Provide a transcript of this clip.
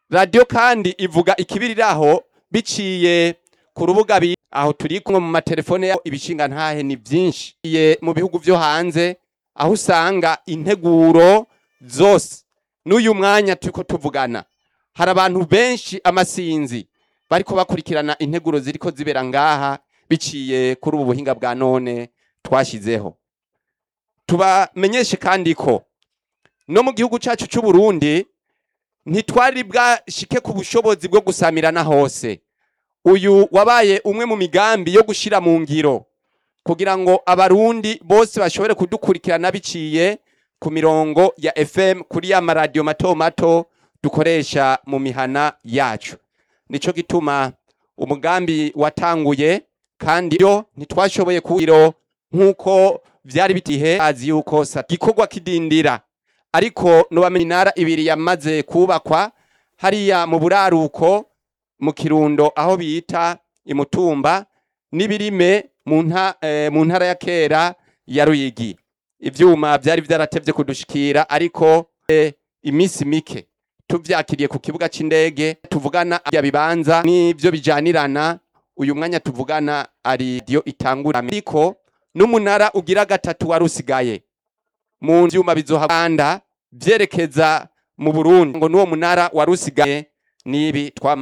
radiyo kandi ivuga ikibiriraho biciye ku rubuga bi aho turi kumwe mu matelefone yabo ibishinga ntahe ni byinshi Iye mu bihugu byo hanze aho usanga integuro zose n'uyu mwanya turiko tuvugana hari abantu benshi amasinzi bariko bakurikirana integuro ziriko zibera ngaha biciye kuri ubu buhinga bwa none twashyizeho tubamenyeshe kandi ko no mu gihugu cyacu cy'u Burundi ntitwari bwashike ku bushobozi bwo gusamirana hose uyu wabaye umwe mu migambi yo gushyira mu ngiro kugira ngo abarundi bose bashobore kudukurikirana biciye ku mirongo ya FM kuri ya maradiyo mato mato dukoresha mu mihana yacu nico gituma umugambi watanguye kandi yo ntitwashoboye kuwiro nk'uko vyari bitihe azi yuko sa gikorwa kidindira ariko nubamenye inara ibiri yamaze kubakwa hariya mu buraruko mu kirundo aho bita imutumba n'ibirime mu nta eh, mu ntara ya kera ya ruyigi ivyuma vyari vyaratevye kudushikira ariko eh, imisi mike tuvyakiriye ku kibuga c'indege tuvugana ya bibanza n'ivyo bijanirana uyu mwanya tuvugana ari dio itangura ariko n'umunara ugira gatatu warusigaye mu vyuma bizohabanda vyerekeza mu Burundi ngo nuwo munara warusigaye nibi twama